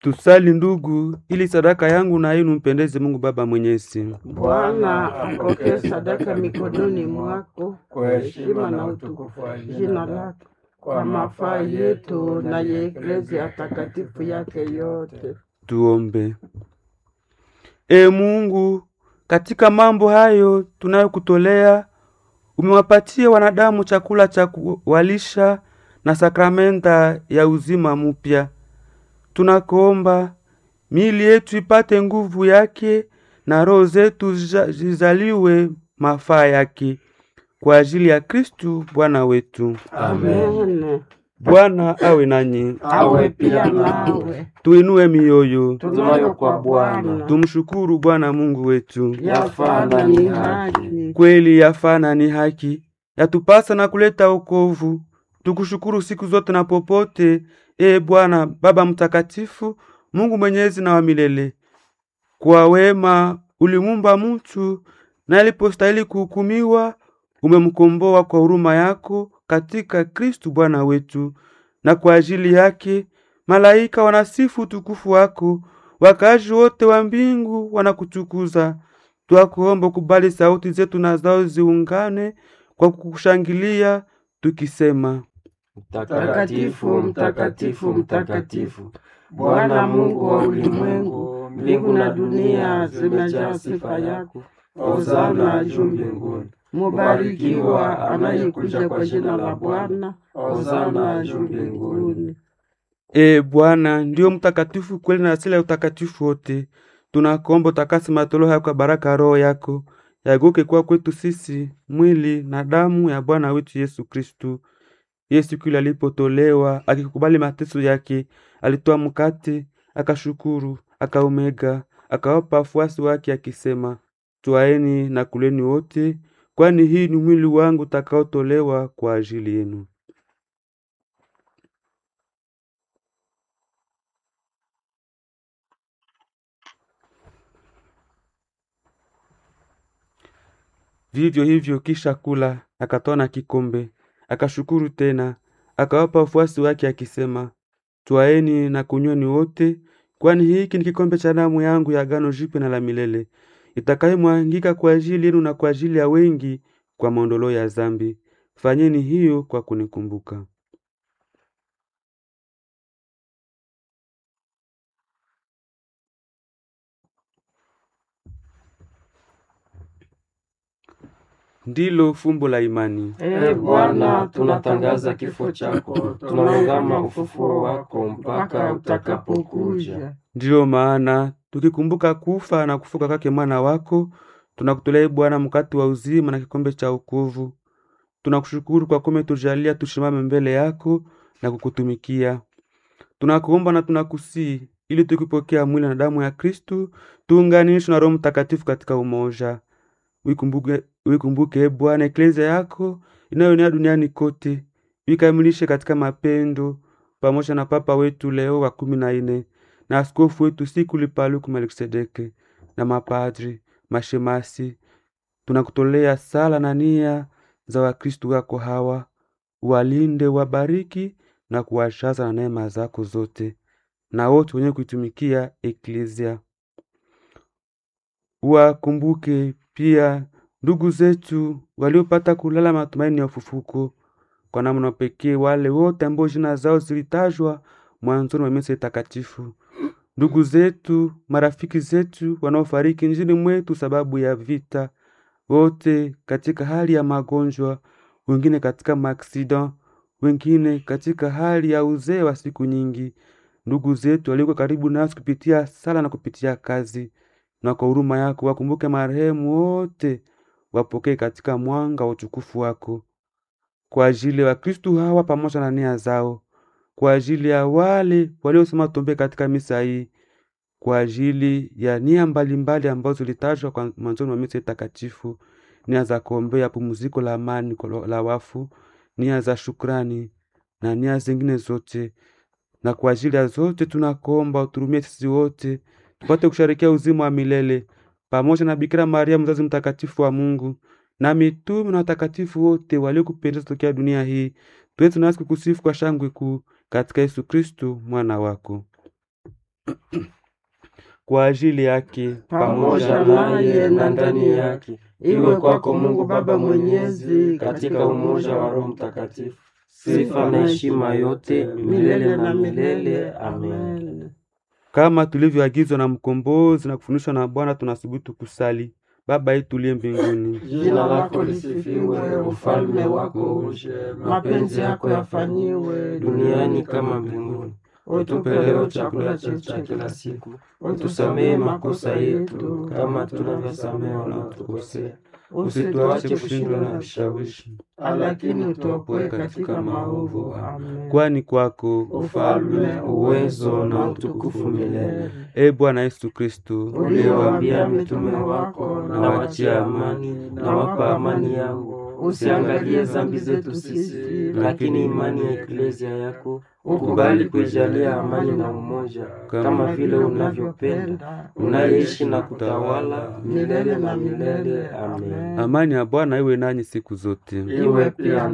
Tusali ndugu, ili sadaka yangu na yenu mpendeze Mungu Baba Mwenyezi. Bwana apokee sadaka mikononi mwako kwa heshima na utukufu wa jina lake, kwa mafaa yetu na ya eklezia takatifu yake yote. Tuombe. E Mungu, katika mambo hayo tunayokutolea, umewapatia wanadamu chakula cha kuwalisha na sakramenta ya uzima mpya. Tunakuomba miili yetu ipate nguvu yake na roho zetu zija- zizaliwe mafaa yake kwa ajili ya Kristu Bwana wetu. Amen. Bwana awe nanyi, Awe pia nawe. tuinue mioyo, Tunayo kwa Bwana. tumshukuru Bwana Mungu wetu. Yafana ni haki. Kweli yafana ni haki, yatupasa na kuleta wokovu. Tukushukuru siku zote na popote, e Bwana Baba Mtakatifu, Mungu mwenyezi na wa milele. Kwa wema ulimumba mtu, na alipostahili kuhukumiwa, umemkomboa kwa huruma yako katika Kristu Bwana wetu, na kwa ajili yake malaika wanasifu utukufu wako, wakazi wote wa mbingu wanakutukuza. Twakuomba kubali sauti zetu na zao ziungane kwa kukushangilia tukisema: Mtakatifu, mtakatifu, mtakatifu, Bwana Mungu wa ulimwengu, mbingu na dunia zimejaa sifa yako. Hosana juu mbinguni. Mubarikiwa anayekuja kwa jina la Bwana. Hosana juu mbinguni. E Bwana, ndiyo mtakatifu kweli na asili ya utakatifu wote. Tunakuomba utakase matoleo haya kwa baraka ya Roho yako, yaguke kuwa kwetu sisi mwili na damu ya Bwana wetu Yesu Kristu. Yesu kile alipotolewa akikubali mateso yake, alitoa mkate, akashukuru, akaumega, akawapa wafuasi wake akisema, twaeni na kuleni wote, kwani hii ni mwili wangu utakaotolewa kwa ajili yenu. Vivyo hivyo kisha kula, akatoa na kikombe, akashukuru tena, akawapa wafuasi wake akisema, twaeni na kunyweni wote, kwani hiki ni kikombe cha damu yangu ya agano jipya na la milele, itakayomwangika kwa ajili yenu na kwa ajili ya wengi kwa maondoleo ya dhambi. Fanyeni hiyo kwa kunikumbuka. Ndilo fumbo la imani. Ee Bwana, tunatangaza kifo chako, tunaungama ufufuo wako mpaka utakapokuja. Ndiyo maana tukikumbuka kufa na kufuka kwake mwana wako, tunakutolea ee Bwana mkate wa uzima na kikombe cha wokovu. Tunakushukuru kwa kuwa umetujalia tusimame mbele yako na kukutumikia. Tunakuomba na tunakusii ili tukipokea mwili na damu ya Kristu tuunganishwe na Roho Mtakatifu katika umoja. Uikumbuke, uikumbuke e Bwana eklezia yako inayoenea duniani kote, uikamilishe katika mapendo, pamoja na Papa wetu Leo wa kumi na nne na askofu wetu Sikuli Paluku Melkisedeke na mapadri, mashemasi. Tunakutolea sala na nia za Wakristu wako hawa, walinde, wabariki na kuwashaza na neema zako zote, na wote wenye kuitumikia eklezia Wakumbuke pia ndugu zetu waliopata kulala matumaini ya ufufuko, kwa namna pekee wale wote ambao jina zao zilitajwa mwanzoni wa misa takatifu, ndugu zetu, marafiki zetu wanaofariki nchini mwetu sababu ya vita, wote katika hali ya magonjwa, wengine katika maaksida, wengine katika hali ya uzee wa siku nyingi, ndugu zetu walioko karibu nasi kupitia sala na kupitia kazi na kwa huruma yako wakumbuke marehemu wote, wapokee katika mwanga wa utukufu wako. Kwa ajili ya Wakristu hawa pamoja na nia zao, kwa ajili ya wale waliosema tombe katika misa hii, kwa ajili ya nia mbalimbali ambazo zilitajwa kwa mwanzoni wa misa takatifu, nia za kuombea pumziko la amani kwa la wafu, nia za shukrani na nia zingine zote. Na kwa ajili ya zote tunakuomba uturumie sisi wote tupate kusharikia uzima wa milele pamoja na Bikira Maria mzazi mtakatifu wa Mungu na mitume na watakatifu wote waliokupendeza tokea dunia hii, tuweze nasi kukusifu kwa shangwe kuu katika Yesu Kristu mwana wako. kwa ajili yake pamoja naye na ndani yake, iwe kwako Mungu Baba Mwenyezi, katika umoja wa Roho Mtakatifu, sifa na heshima yote milele na milele. Amen. kama tulivyoagizwa na mkombozi na kufundishwa na Bwana, tunasubutu kusali: Baba yetu uliye mbinguni, Jina lako lisifiwe, ufalme wako uje, mapenzi yako yafanyiwe duniani kama mbinguni. Utupe leo chakula chetu cha kila siku, utusamehe makosa yetu kama tunavyosamehe wanaotukosea, usituache kushindwa na vishawishi, lakini utuopoe katika maovu. Amen. kwani kwako Ufalme, uwezo na utukufu milele. e Bwana Yesu Kristo, Uliwaambia mitume wako, na wachia amani, na wapa amani yangu, usiangalie dhambi zetu sisi, lakini imani ya eklezia yako ukubali kuijalia amani na umoja, kama vile unavyopenda, unaishi na kutawala milele na milele. Amen. amani ya Bwana iwe nanyi siku zote. Iwe pia